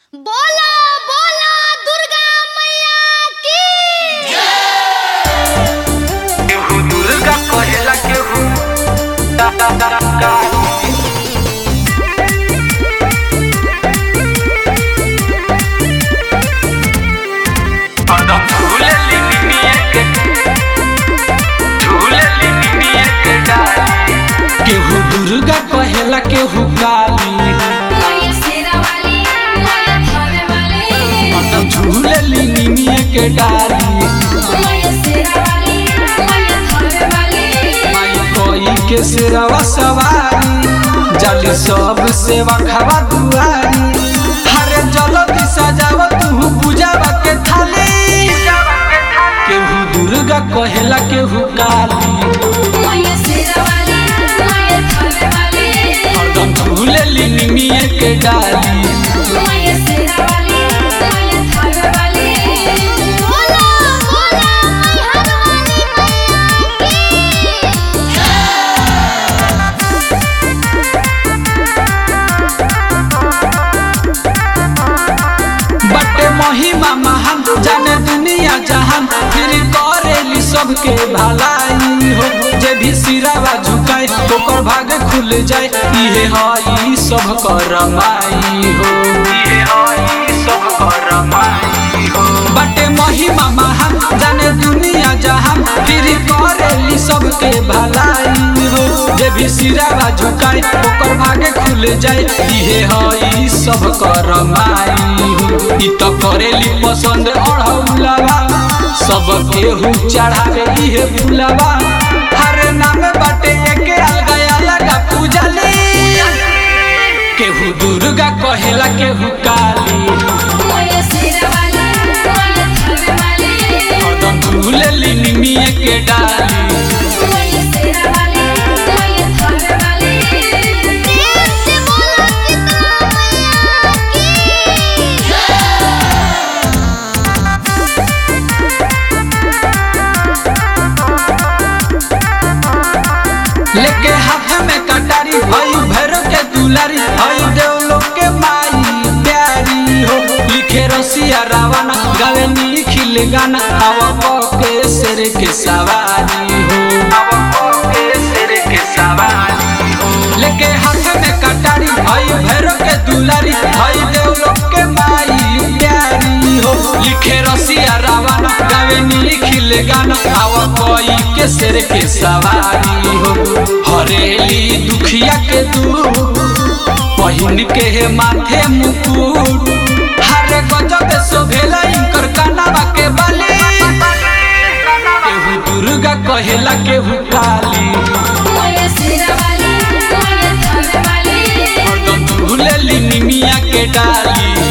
बोला बोला दुर्गा मैया की केहू दुर्गा कहेला केहू दा- दा- दा- काली। पदम झूलेली निमिया के झूलेली निमिया के डाली केहू दुर्गा कहेला केहू काली मोये शेरा वाली मोये थावे वाली मतलब झूलेली निमिये के डाली मोये शेरा वाली मोये थावे वाली माई कोई के सिरवा सवारी जाली सब सेवा खावा दुआरी हरे जल्दी सजाव तू पूजावा के थाली केहू दुर्गा कहेला केहू काली मोये शेरा वाली मोये थावे वाली हरदम झूलेली निमिये के डाली मोये शेरा वाली मोये थावे वाली बोला बोला मैहर वाली बटे महिमा महान जाने दुनिया जहान फिर करेली सबके भलाई हो जे भी सिरावा झुकाए ओकर भाग खुल जाए इहे हई सब करमाई हो ये हई सब करमाई हो बटे महिमा महान जाने दुनिया जहान फिर करेली सबके भलाई हो जे भी सिरावा झुकाए ओकर भाग खुल जाए इहे हई सब करमाई हो इ त करेली पसंद अढ़ौलावा सब केहू चढ़ावे इहे फुलावा हर नाम बाटे एके अलगा अलगा पूजली केहू दुर्गा कहेला केहू काली मोये शेरा वाली मोये थावे वाली हरदम झूलेली निमिये के डाली मोये शेरा वाली मोये थावे वाली प्रेम से बोलो सीता लेके हाथ में कटारी हई भैरव के दुलारी हई देवलोक के माई प्यारी हो लिखे रसिया रावण गावे निखिल गाना आवा के शेर के सवारी हो अब के सिर के सवारी हो लेके हाथ में कटारी हई भैरव के दुलारी हई देवलोक के माई प्यारी हो लिखे रसिया रावण गावे निखिल गाना आवा कोई के शेर के सवारी हो हरेली दुखिया के दूर पहिन के हे माथे मुकुट हर गजब शोभेला इनकर कानावा के बाली केहू दुर्गा कहेला केहू काली मोये शेरा वाली मोये थावे वाली हरदम झूलेली निमिया के डाली